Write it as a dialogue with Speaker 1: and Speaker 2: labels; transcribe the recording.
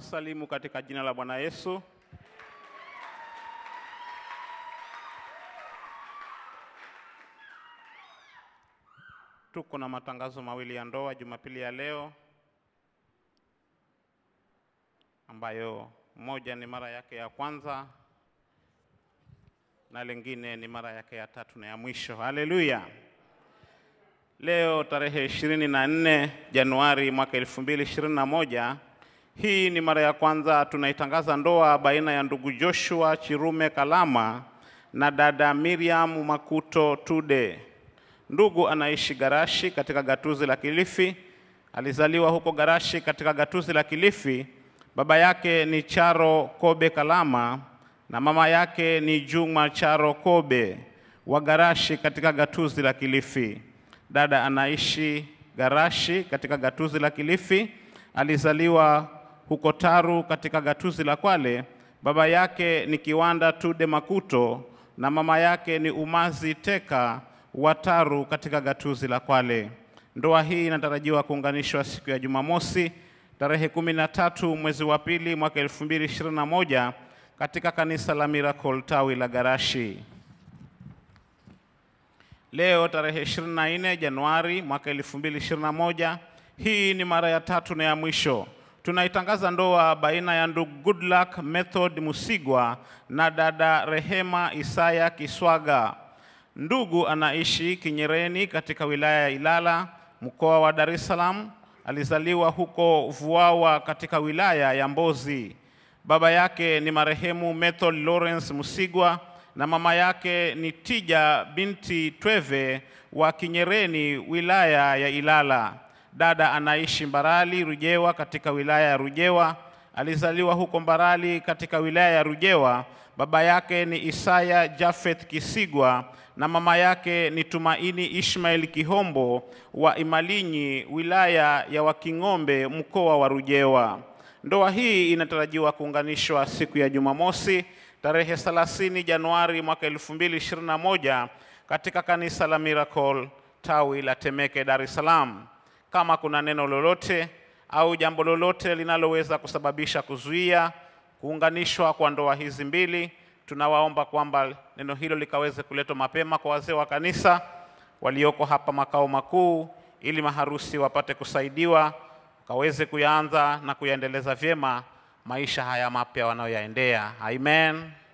Speaker 1: kusalimu katika jina la Bwana Yesu. Tuko na matangazo mawili ya ndoa Jumapili ya leo, ambayo moja ni mara yake ya kwanza na lingine ni mara yake ya tatu na ya mwisho. Haleluya! Leo tarehe ishirini na nne Januari mwaka elfu mbili ishirini na moja hii ni mara ya kwanza tunaitangaza ndoa baina ya ndugu Joshua Chirume Kalama na dada Miriam Makuto Tude. Ndugu anaishi Garashi katika gatuzi la Kilifi. Alizaliwa huko Garashi katika gatuzi la Kilifi. Baba yake ni Charo Kobe Kalama na mama yake ni Juma Charo Kobe wa Garashi katika gatuzi la Kilifi. Dada anaishi Garashi katika gatuzi la Kilifi. Alizaliwa huko Taru katika gatuzi la Kwale. Baba yake ni Kiwanda Tude Makuto na mama yake ni Umazi Teka wa Taru katika gatuzi la Kwale. Ndoa hii inatarajiwa kuunganishwa siku ya Jumamosi tarehe kumi na tatu mwezi wa pili mwaka elfu mbili ishirini na moja katika kanisa la Miracle tawi la Garashi. Leo tarehe 24 Januari mwaka 2021, hii ni mara ya tatu na ya mwisho tunaitangaza ndoa baina ya ndugu Goodluck Method Musigwa na dada Rehema Isaya Kiswaga. Ndugu anaishi Kinyereni katika wilaya ya Ilala, mkoa wa Dar es Salaam. Alizaliwa huko Vuawa katika wilaya ya Mbozi. Baba yake ni marehemu Method Lawrence Musigwa na mama yake ni Tija binti Tweve wa Kinyereni, wilaya ya Ilala. Dada anaishi Mbarali Rujewa katika wilaya ya Rujewa. Alizaliwa huko Mbarali katika wilaya ya Rujewa. Baba yake ni Isaya Jafeth Kisigwa na mama yake ni Tumaini Ishmael Kihombo wa Imalinyi, wilaya ya Waking'ombe, mkoa wa Rujewa. Ndoa hii inatarajiwa kuunganishwa siku ya Jumamosi tarehe 30 Januari mwaka 2021 katika kanisa la Miracle tawi la Temeke, Dar es Salaam. Kama kuna neno lolote au jambo lolote linaloweza kusababisha kuzuia kuunganishwa kwa ndoa hizi mbili, tunawaomba kwamba neno hilo likaweze kuletwa mapema kwa wazee wa kanisa walioko hapa makao makuu, ili maharusi wapate kusaidiwa kaweze kuyaanza na kuyaendeleza vyema maisha haya mapya wanayoyaendea. Amen.